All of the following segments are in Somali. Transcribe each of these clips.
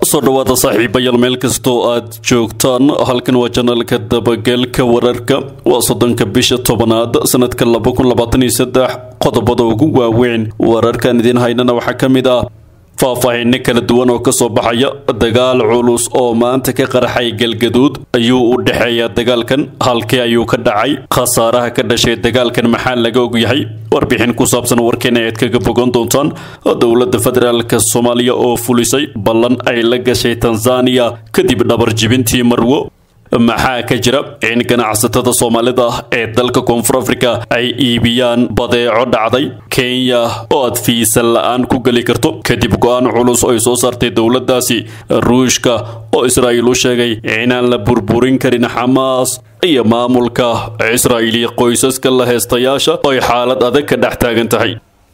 soo dhawaada saaxiibayaal meel kastoo aad joogtaan halkan waa janalka dabageelka wararka waa soddonka bisha tobanaad sanadka qodobada ugu waaweyn wararkan idiin haynana waxaa ka mid ah faahfaahinno kala duwan oo kasoo baxaya dagaal culus oo maanta ka qarxay galgaduud ayuu u dhexeeyaa dagaalkan halkee ayuu ka dhacay khasaaraha ka dhashay dagaalkan maxaa laga ogyahay warbixin ku saabsan warkeena ayaad kaga bogan doontaan dowladda federaalk soomaaliya oo fulisay ballan ay la gashay tanzaniya kadib dhabar jibintii marwo maxaa ka jira in ganacsatada soomaalida ee dalka koonfur afrika ay iibiyaan badeeco dhacday kenya oo aad fiisan la-aan ku geli karto kadib go-aan culus oo ay soo saartay dowladdaasi ruushka oo israa'iil u sheegay inaan la burburin karin xamaas iyo maamulka israa'iiliya qoysaska la heestayaasha oo ay xaalad adag ka dhex taagan tahay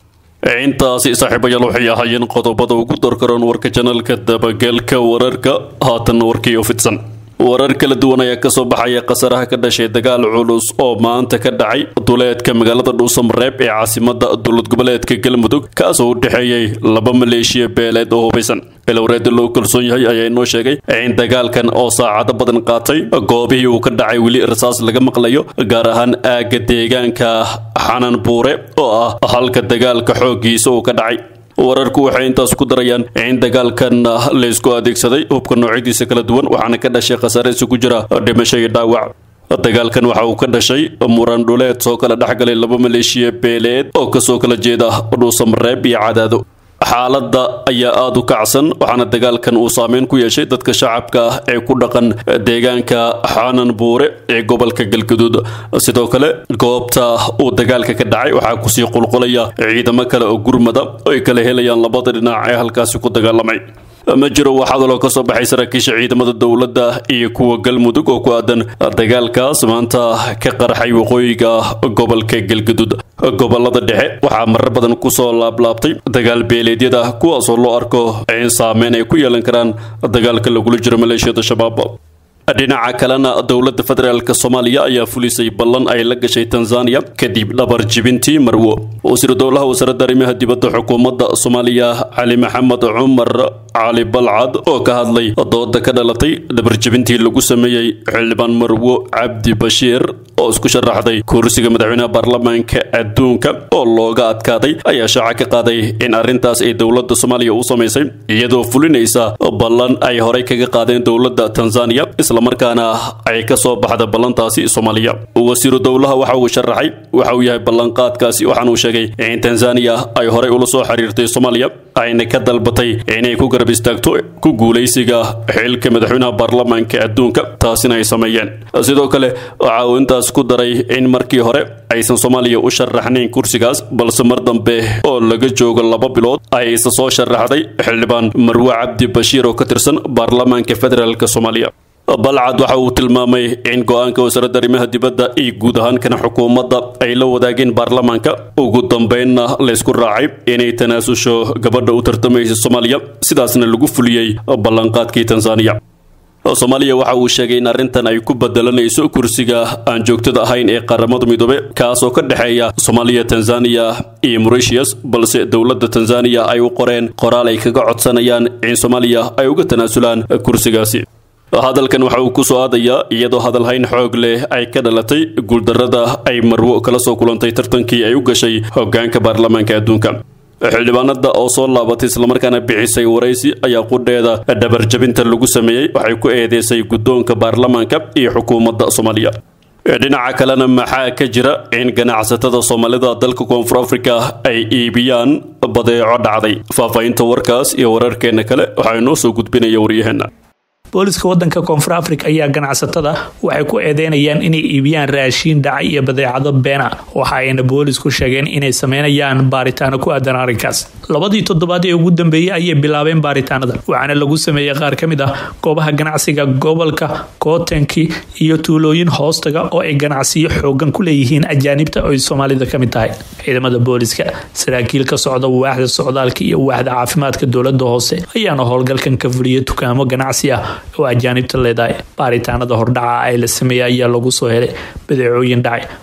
intaasi saaxiibayaal waxay ahaayeen qodobada ugu dorkaroon warka janalka dabageelka wararka haatan warkii oo fidsan warar kala duwan ayaa kasoo baxaya khasaraha ka dhashay dagaal culus oo maanta ka dhacay duleedka magaalada dhuusamareeb ee caasimada dowlad goboleedka galmudug kaasoo u dhexeeyey laba maleeshiya beeleed oo hubaysan ilowreeda loo kalsoon yahay ayaa inoo sheegay in dagaalkan oo saacado badan qaatay goobihii uu ka dhacay weli rasaas laga maqlayo gaar ahaan aagga deegaanka xanan buure oo ah halka dagaalka xooggiisa uu ka dhacay wararku waxay intaas ku darayaan in dagaalkan laysku adeegsaday hubka noocyadiisa kala duwan waxaana ka dhashay khasaare isugu jira dhimasho iyo dhaawac dagaalkan waxa uu ka dhashay muran dhuleed soo kala dhexgalay laba maleeshiya beeleed oo kasoo kala jeeda dhuusamareeb iyo cadaado xaaladda ayaa aada u kacsan waxaana dagaalkan uu saameyn ku yeeshay dadka shacabka ah ee ku dhaqan deegaanka xaanan buure ee gobolka galgaduud sidoo kale goobta uu dagaalka ka dhacay waxaa kusii qulqulaya ciidamo kale oo gurmada oo ay kala helayaan labada dhinac ee halkaasi ku dagaalamay ma jiro waxaadaloo ka soo baxay saraakiisha ciidamada dowladda iyo kuwa galmudug oo ku aadan dagaalkaas maanta ka qarxay waqooyiga gobolka galgaduud gobolada dhexe waxaa marar badan kusoo laablaabtay dagaal beeleedyada kuwaasoo loo arko in saameyn ay ku yeelan karaan dagaalka lagula jiro maleeshiyada shabaab dhinaca kalena dowladda federaalk soomaaliya ayaa fulisay ballan ay la gashay tanzaniya kadib dhabar jibintii marwo wasiiru dowlaha wasaaradda arrimaha dibadda xukuumadda soomaaliya cali maxamed cumar cali balcad oo ka hadlay dooda ka dhalatay dhabar jibintii lagu sameeyey xildhibaan marwo cabdi bashiir oo isku sharaxday kursiga madaxweynaha baarlamaanka adduunka oo looga adkaaday ayaa shaaca ka qaaday in arrintaas ay dowladda soomaaliya u samaysay iyadoo fulinaysa ballan ay horey kaga qaadeen dowladda tanzaniya islamarkaana ay ka soo baxda ballantaasi soomaaliya wasiiru dowlaha waxa uu sharaxay waxa uu yahay ballanqaadkaasi waxaana uu sheegay in tanzaniya ay horey ula soo xiriirtay soomaaliya ayna ka dalbatay inay ku garab istaagto ku guulaysiga xilka madaxweynaha baarlamaanka adduunka taasina ay sameeyeen sidoo kale waxa uu intaas ku daray in markii hore aysan soomaaliya u sharaxnayn kursigaas balse mar dambe oo laga joogo laba bilood ay isa soo sharaxday xildhibaan marwe cabdi bashiir oo ka tirsan baarlamaanka federaalk soomaaliya balcad waxa uu tilmaamay in go-aanka wasaaradda arrimaha dibadda iyo guud ahaan kana xukuumadda ay la wadaageen baarlamaanka ugu dambeynna laysku raacay inay tanaasusho gabadha u tartamaysa soomaaliya sidaasna lagu fuliyey ballanqaadkii tanzaniya soomaaliya waxa uu sheegay in arrintan ay ku bedelanayso kursiga aan joogtada ahayn ee qaramada midoobe kaasoo ka dhexeeya soomaaliya tanzaniya iyo moritius balse dowladda tanzaniya ay u qoreen qoraal ay kaga codsanayaan in soomaaliya ay uga tanaasulaan kursigaasi hadalkan waxa uu ku soo aadayaa iyadoo hadalhayn xoog leh ay ka dhalatay guuldarrada ay marwo kala soo kulantay tartankii ay u gashay hoggaanka baarlamaanka adduunka xildhibaanada oo soo laabatay islamarkaana bixisay waraysi ayaa qudheeda dhabarjabinta lagu sameeyey waxay ku eedeysay guddoonka baarlamaanka iyo xukuumadda soomaaliya dhinaca kalena maxaa ka jira in ganacsatada soomaalida dalka koonfur afrika ay iibiyaan badeeco dhacday faahfaahinta warkaas iyo wararkeena kale waxaa inoo soo gudbinaya waryaheena booliska wadanka koonfur afrika ayaa ganacsatada waxay ku eedeynayaan inay iibiyaan raashiin dhacay iyo badeecado beena waxa ayna boolisku sheegeen inay sameynayaan baaritaano ku aadan arrinkaas labadii toddobaad ee ugu dambeeyey ayay bilaabeen baaritaanada waxaana lagu sameeyey qaar ka mid ah goobaha ganacsiga gobolka kootanki iyo tuulooyin hoostaga oo ay ganacsiyo xoogan ku leeyihiin ajaanibta oy soomaalida ka mid tahay ciidamada booliska saraakiil ka socda waaxda socdaalka iyo waaxda caafimaadka dowlada hoose ayaana howlgalkan ka fuliyay dukaamo ganacsi ah oo ajaanibta leedahay baaritaanada hordhaca ee la sameeyay ayaa lagu soo helay badeecooyin dhacay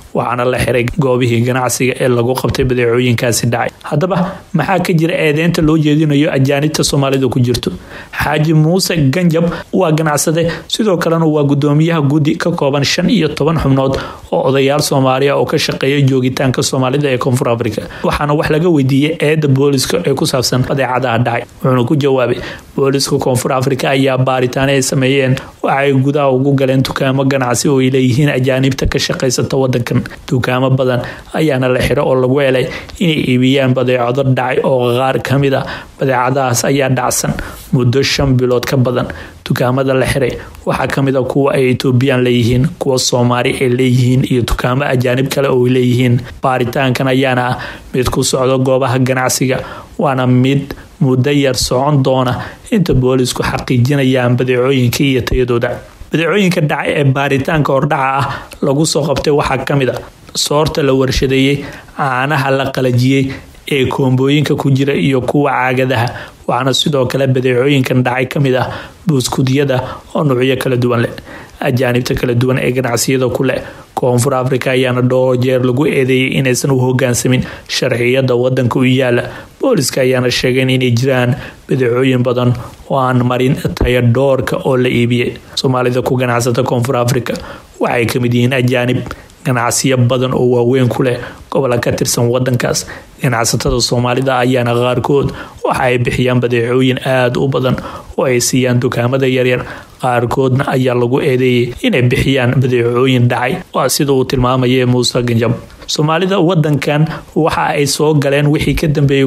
waxaana la xiray goobihii ganacsiga ee lagu qabtay badeecooyinkaasi dhacay haddaba maxaa ka jira eedeynta loo jeedinayo ajaanibta soomaalida ku jirto xaaji muuse ganjab waa ganacsade sidoo kalena waa gudoomiyaha guddi ka kooban shan iyo toban xubnood oo odayaal soomaaliya oo ka shaqeeya joogitaanka soomaalida ee koonfur afrika waxaana wax laga weydiiyey eeda booliska ee ku saabsan badeecadaha dhacay wuxuuna ku jawaabay booliska koonfur afrika ayaa baaritaane ay sameeyeen waxaay gudaha ugu galeen dukaamo ganacsi oo ay leeyihiin ajaanibta ka shaqaysata wadankan dukaamo badan ayaana la xiro oo lagu helay inay iibiyaan badeecado dhacay oo qaar kamid a badeecadahaas ayaa dhacsan muddo shan bilood ka badan dukaamada la xiray waxaa kamid a kuwa ay etoobiyaan leeyihiin kuwa soomaali ay leeyihiin iyo dukaamo ajaanib kale oo ay leeyihiin baaritaankan ayaana ah mid ku socdo goobaha ganacsiga waana mid muddo yar socon doona inta boolisku xaqiijinayaan badeecooyinka iyo tayadooda badeecooyinka dhacay ee baaritaanka hordhaca ah lagu soo qabtay waxaa kamid a soorta la warshadeeyey caanaha la qalajiyey ee koombooyinka ku jira iyo kuwa caagadaha waxaana sidoo kale badeecooyinkan dhacay kamid ah buuskudyada oo nuucyo kala duwan leh ajaanibta kala duwan ee ganacsiyada ku leh koonfur afrika ayaana dhowr jeer lagu eedeeyay inaysan u hogaansamin sharciyada wadanka u yaala booliska ayaana sheegeen inay jiraan badeecooyin badan oo aan marin taya dhoorka oo la iibiyey soomaalida ku ganacsata koonfur afrika waxay kamid yihiin ajaanib ganacsiyo badan oo waaweyn ku leh gobola ka tirsan wadankaas ganacsatada soomaalida ayaana qaarkood waxa ay bixiyaan badeecooyin aada u badan oo ay siiyaan dukaamada yaryar qaarkoodna ayaa lagu eedeeyay inay bixiyaan badeecooyin dhacay waa sida uu tilmaamaya muuse ganjab soomaalida wadankan waxa ay soo galeen wixii ka dambeeyay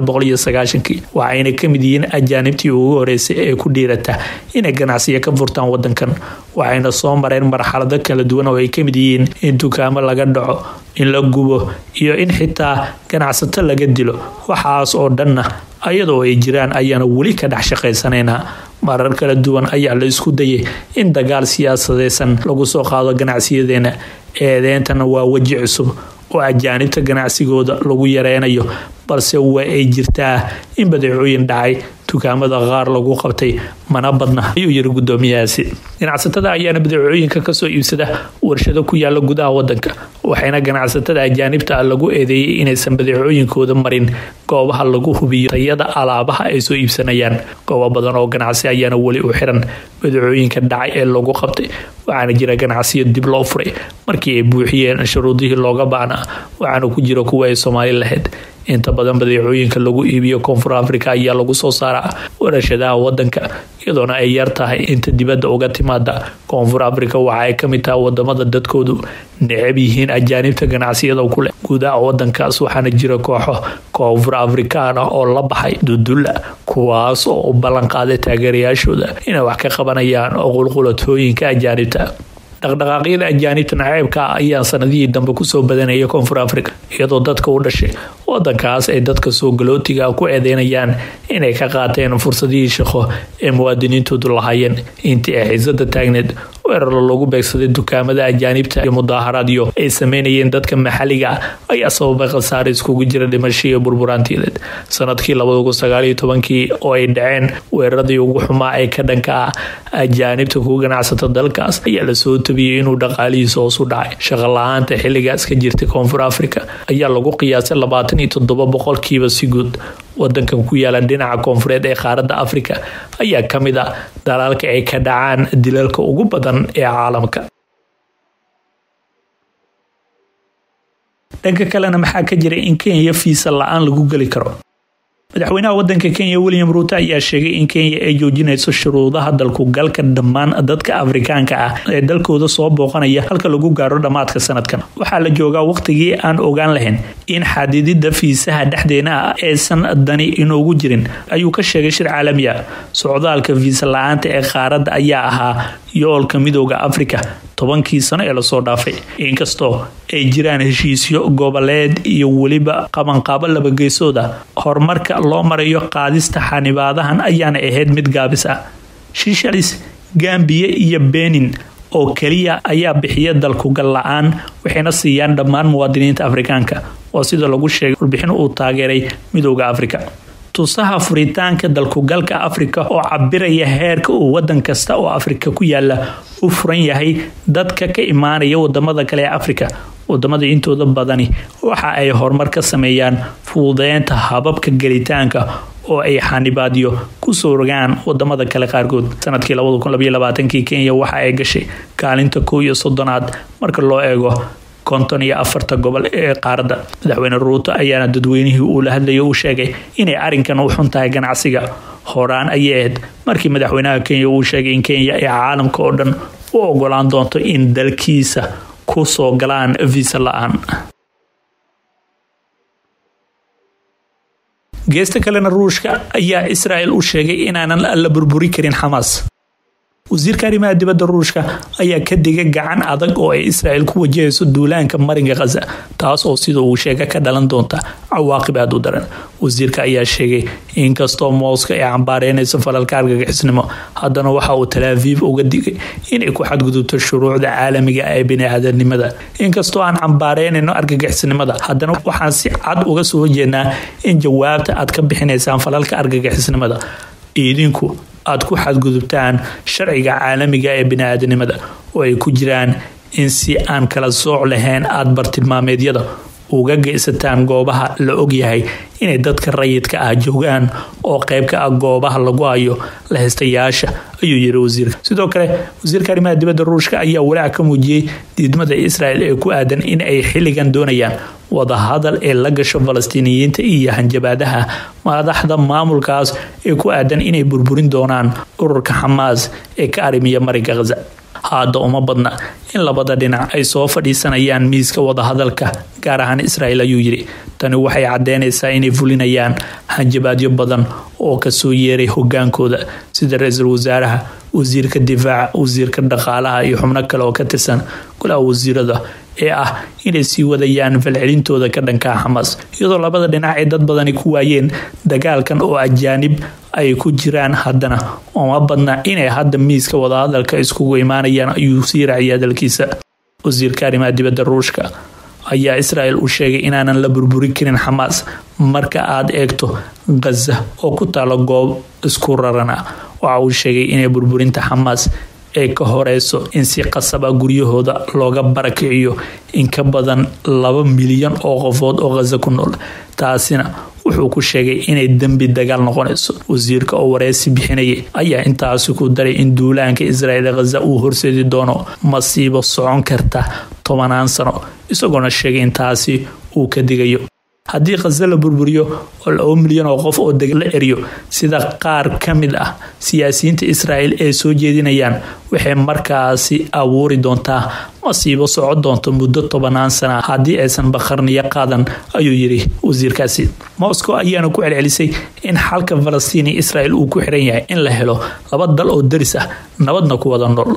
kii waxayna kamid yihiin ajaanibtii ugu horeysay ee ku dhiirata inay ganacsiyo ka furtaan wadankan waxayna soo mareen marxalado kala duwan oo ay kamid yihiin in dukaamo laga dhaco in la gubo iyo in xitaa ganacsato laga dilo waxaas oo dhanna ayadoo ay jiraan ayaana weli ka dhex shaqaysanaynaa marar kala duwan ayaa la isku dayay in dagaal siyaasadeysan lagu soo qaado ganacsiyadeena eedeentana waa weji cusub oo ajaanibta ganacsigooda lagu yareynayo balse waa ay jirtaa in badeecooyin dhacay dukaamada qaar lagu qabtay mana badna ayuu yiri gudoomiyahaasi ganacsatada ayaana badeecooyinka kasoo iibsada warshado ku yaala gudaha wadanka waxayna ganacsatada ajaanibta lagu eedeeyay inaysan badeecooyinkooda marin goobaha lagu hubiyo tayada alaabaha ay soo iibsanayaan goobo badan oo ganacsi ayaana weli u xiran badeecooyinka dhacay ee lagu qabtay waxaana jira ganacsiyo dib loo furay markii ay buuxiyeen shuruudihii looga baanaa waxaana ku jira kuwa ay soomaali lahayd inta badan badeecooyinka lagu iibiyo koonfur afrika ayaa lagu soo saaraa warashadaha wadanka iyadoona ay yar tahay inta dibadda uga timaada koonfur afrika waxa ay kamid tahay wadamada dadkoodu necab yihiin ajaanibta ganacsiyada kuleh gudaha wadankaas waxaana jira kooxo koonfur afrikaan ah oo la baxay dudulla kuwaas oo u ballanqaaday taageerayaashooda inay wax ka qabanayaan qulqulatooyinka ajaanibta dhaqdhaqaaqyada ajaanibta naceebka ayaa sanadihii dambe kusoo badanaya koonfur afrika iyadoo dadka u dhashay wadankaas ay dadka soo galootiga ku eedeynayaan inay ka qaateen fursadihii shaqo ee muwaadiniintoodu lahaayeen intii ay xiisada taagneed weeraro lagu beegsaday dukaamada ajaanibta iyo mudaaharaadyo ay sameynayeen dadka maxaliga ah ayaa sababay khasaare iskugu jira dhimasho iyo burburaantiideed sanadkii kii oo ay dhaceen weeraradii ugu xumaa ee ka dhanka ah ajaanibta ku ganacsata dalkaas ayaa lasoo tabiyey inuu dhaqaalihiisa hoos u dhacay shaqo la-aanta xilligaas ka jirtay koonfur afrika ayaa lagu qiyaasay labaatan iyo toddoba boqolkiiba si guud wadankan ku yaala dhinaca koonfureed ee qaaradda afrika ayaa ka mid ah dalaalka ay ka dhacaan dilalka ugu badan ee caalamka dhanka kalena maxaa ka jira in kenya fiisa la-aan lagu geli karo madaxweynaha wadanka kenya william ruuto ayaa sheegay in kenya ay joojinayso shuruudaha dalku galka dhammaan dadka afrikaanka ah ee dalkooda soo booqanaya halka lagu gaaro dhammaadka sanadkan waxaa la joogaa waqtigii aan ogaan lahayn in xadidida fiisaha dhexdeena ah aysan dani inoogu jirin ayuu ka sheegay shir caalami ah socdaalka fiisa la-aanta ee qaaradda ayaa ahaa yoolka midooda afrika tobankii sano ee lasoo dhaafay inkastoo ay jiraan heshiisyo goboleed iyo weliba qabanqaabo labageysood ah horumarka loo marayo qaadista xanibaadahan ayaana ahayd mid gaabis ah shishalis gambiya iyo benin oo keliya ayaa bixiya dalkugal la-aan waxayna siiyaan dhammaan muwaadiniinta afrikaanka oo sida lagu sheegay warbixin uu taageeray midooda afrika tusaha furitaanka dalkugalka afrika oo cabiraya heerka uu wadan kasta oo afrika ku yaala u furan yahay dadka ka imaanaya wadamada kale ee afrika wadamada intooda badani waxa ay horumar ka sameeyaan fududeynta hababka gelitaanka oo ay xanibaadyo kusoo rogaan wadamada kale qaarkood sanadkii kenya waxa ay gashay kaalinta kow iyo soddonaad marka loo eego konton iyo afarta gobol ee qaaradda madaxweyne ruuto ayaana dadweynihii uu la hadlayo uu sheegay inay arrinkan u xun tahay ganacsiga horaan ayay ahayd markii madaxweynaha kenya uu sheegay in kenya ay caalamka oo dhan u ogolaan doonto in dalkiisa ku soo galaan visa la-aan geesta kalena ruushka ayaa israel u sheegay inaanan la burburi karin xamaas wasiirka arrimaha dibadda ruushka ayaa ka digay gacan adag oo ay israel ku wajahayso duulaanka marinka khaza taas oo sida uu sheega ka dhalan doonta cawaaqib aad u daran wasiirka ayaa sheegay inkastoo mooska ay cambaareynayso falalka argagixisnimo haddana waxa uu talaaviif uga digay inay ku xadgudubto shuruucda caalamiga ee bini-aadanimada inkastoo aan cambaaraynayno argagixisnimada haddana waxaan si cad uga soo horjeednaa in jawaabta aad ka bixinaysaan falalka argagixisnimada idinku aad ku xadgudubtaan sharciga caalamiga ee bini-aadanimada oo ay ku jiraan in si aan kala sooc lahayn aada bartilmaameedyada uga geysataan goobaha la ogyahay inay dadka rayidka ah joogaan oo qayb ka ah goobaha lagu hayo lahaystayaasha ayuu yiri wasiirka sidoo kale wasiirka arrimaha dibadda ruushka ayaa walaac ka muujiyey diidmada israel ee ku aadan in ay xilligan doonayaan wadahadal ee la gasho falastiiniyiinta iyo hanjabaadaha madaxda maamulkaas ee ku aadan inay burburin doonaan ururka xamaas ee ka arrimiya marinka khaza hadda uma badna in labada dhinac ay soo fadhiisanayaan miiska wadahadalka gaar ahaan israel ayuu yidhi tani waxay caddeynaysaa inay fulinayaan hanjabaadyo badan oo kasoo yeeray hogaankooda sida ra-iisul wasaaraha wasiirka difaaca wasiirka dhaqaalaha iyo xubno kale oo ka tirsan golaha wasiirada ee ah inay sii wadayaan falcelintooda ka dhankaa xamaas iyadoo labada dhinac ay dad badani ku waayeen dagaalkan oo ajaanib ay ku jiraan haddana uma badna inay hadda miiska wadahadalka iskugu imaanayaan ayuu sii raaciyay hadalkiisa wasiirka arrimaha dibadda ruushka ayaa israel u sheegay inaanan la burburi karin xamaas marka aad eegto khaza oo ku taalo goob isku raran ah waxa uu sheegay inay burburinta xamaas ay ka horeyso in si qasaba guryahooda looga barakiciyo in ka badan laba milyan oo qofood oo khaza ku nool taasina wuxuu ku sheegay inay dembi dagaal noqonayso wasiirka oo wareysi bixinayay ayaa intaasi ku daray in duulaanka israel ee khaza uu horseedi doono masiibo socon karta tobanaan sano isagoona sheegay in taasi uu ka digayo haddii khaza la burburiyo oo laba milyan oo qof oo deg la eriyo sida qaar ka mid ah siyaasiyiinta israel ay soo jeedinayaan waxay markaasi abuuri doontaa masiibo soco doonto muddo tobanaan sana haddii aysan bakharniyo qaadan ayuu yidhi wasiirkaasi moscow ayaana ku celcelisay in xalka falastiin iyo israel uu ku xiran yahay in la helo laba dal oo daris ah nabadna ku wada nool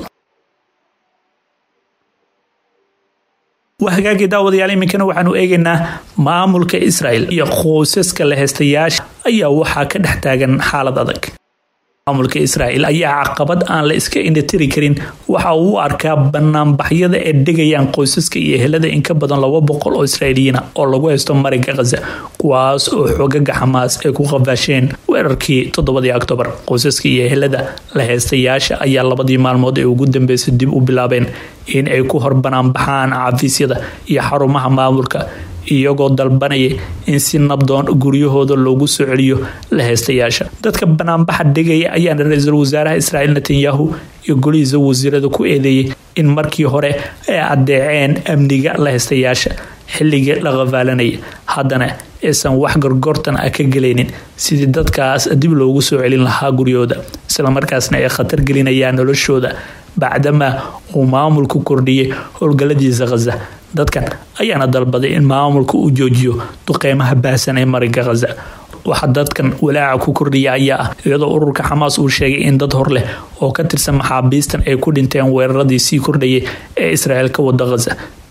waa hagaagii daawadayaal iminkana waxaanu eegaynaa maamulka israel iyo qoysaska la heystayaasha ayaa waxaa ka dhex taagan xaalad adag maamulka israel ayaa caqabad aan la iska indhatiri karin waxa uu u arkaa banaanbaxyada ay dhigayaan qoysaska iyo ehelada in ka badan laba boqol oo israailiyiina oo lagu haysto marinka khaza kuwaas oo xoogaga xamaas ay ku qafaasheen weerarkii toddobadii octobar qoysaska iyo ehelada la heystayaasha ayaa labadii maalmood ee ugu dambeysay dib u bilaabeen in ay ku hor banaanbaxaan cafiisyada iyo xarumaha maamulka iyagoo dalbanaya in si nabdoon guryahooda loogu soo celiyo la heystayaasha dadka banaanbaxa dhigaya ayaana ra-iisul wasaaraha israa'iil netanyahu iyo golihiisa wasiirada ku eedeeyay in markii hore ay adeeceen amniga la heystayaasha xilligii la qafaalanaya haddana aysan wax gorgortan ah ka gelaynin sidii dadkaas dib loogu soo celin lahaa guryahooda islamarkaasna ay khatar gelinayaan noloshooda bacdamaa uu maamulku kordhiyay howlgaladiisa khaza dadkan ayaana dalbaday in maamulka uu joojiyo duqeymaha baahsan ee marinka khaza waxaa dadkan walaaca ku kordhiya ayaa ah iyadoo ururka xamaas uu sheegay in dad hor leh oo ka tirsan maxaabiistan ay ku dhinteen weeraradii sii kordhayay ee israel ka wada khaza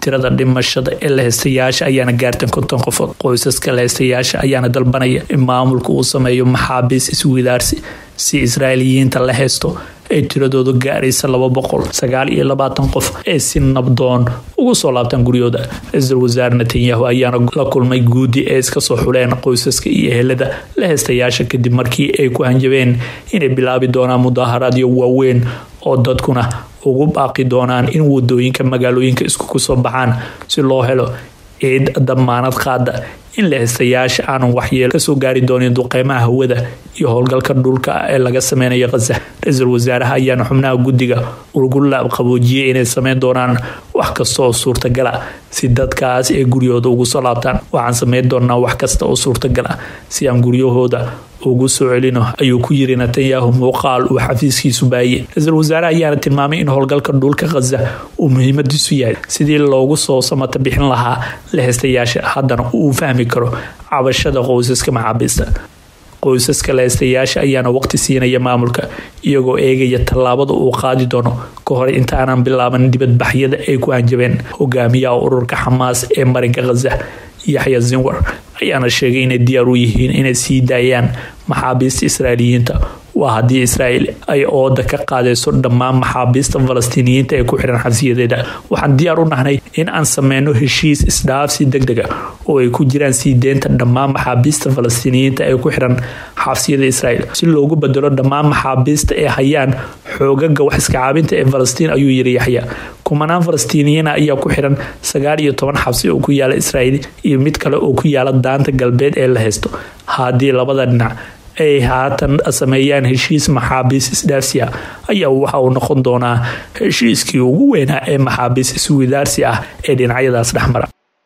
tirada dhimashada ee laheystayaasha ayaana gaartan konton qofood qoysaska laheystayaasha ayaana dalbanaya in maamulka uu sameeyo maxaabiis iswidaarsi si israa'iiliyiinta la heysto ay tiradoodu gaaraysa laba boqol sagaal iyo labaatan qof ee si nabdoon ugu soo laabtaan guryooda ra-iisul wasaare netanyahu ayaana la kulmay guudi ee iska soo xuleen qoysaska iyo ehelada la heystayaasha kadib markii ay ku hanjabeen inay bilaabi doonaan mudaaharaadyo waaweyn oo dadkuna ugu baaqi doonaan in wadooyinka magaalooyinka iskugu soo baxaan si loo helo ciid damaanad qaada in laheystayaasha aanan waxyeel kasoo gaari doonin duqeymaha hawada iyo howlgalka dhulka ee laga sameynayo khaza ra-iisul wasaaraha ayaana xubnaha guddiga ugu laabqaboojiyey inay sameyn doonaan wax kasta oo suurtagala si dadkaas ay guryahooda ugu soo laabtaan waxaan sameyn doonaa wax kasta oo suurtagala si aan guryahooda ugu soo celino ayuu ku yiri netanyahu muuqaal uu xafiiskiisu baayey ra-iisul wasaare ayaana tilmaamay in howlgalka dhulka khaza uu muhiimadiisu yahay sidii loogu soo samata bixin lahaa laheystayaasha haddana uu fahmi karo cabashada qoysaska maxaabiista qoysaska laheystayaasha ayaana waqti siinaya maamulka iyagoo eegaya tallaabada uu qaadi doono ka hor intaanan bilaaban dibadbaxyada ay ku hanjabeen hogaamiyaha ururka xamaas ee marinka khaza yaxya zinwar ayaana sheegay inay diyaar u yihiin inay sii daayaan maxaabiista israa'iiliyiinta waa haddii israa'iil ay ooda ka qaadayso dhammaan maxaabiista falastiiniyiinta ee ku xihan xabsiyadeeda waxaan diyaar u nahnay in aan sameyno heshiis isdhaafsi deg dega oo ay ku jiraan sii deynta dhammaan maxaabiista falastiiniyiinta ee ku xihan xabsiyada israa'iil si loogu bedelo dhammaan maxaabiista ee hayaan xoogaga wax iskacaabinta ee falastiin ayuu yiri yaxya kumanaan falastiiniyiina ayaa ku xiran sagaal iyo toban xabsi oo ku yaala israa'iil iyo mid kale oo ku yaala daanta galbeed ee la haysto haddii labada dhinac ay haatan sameeyaan heshiis maxaabiis isdhaafsi ah ayaa waxa uu noqon doonaa heshiiskii ugu weynaa ee maxaabiis iswidaarsi ah ee dhinacyadaas dhexmara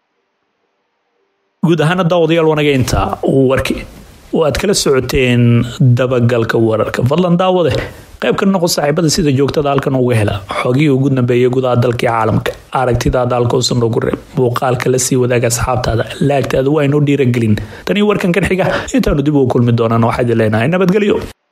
guud ahaana daawadayaal wanageynta warkii oo aad kala socoteen dabagalka wararka fadlan daawade qayb ka noqo saaxiibada sida joogtada halkan uga hela xogihii ugu dambeeyay gudaha dalkii caalamka aragtidaada halkausan noogu reeb muuqaalka la sii wadaaga asxaabtaada laagtaada waa inoo dhiiragelin tanii warkan kan xiga intaanu dib ugu kulmi doonaan waxaad leenahay nabadgelyo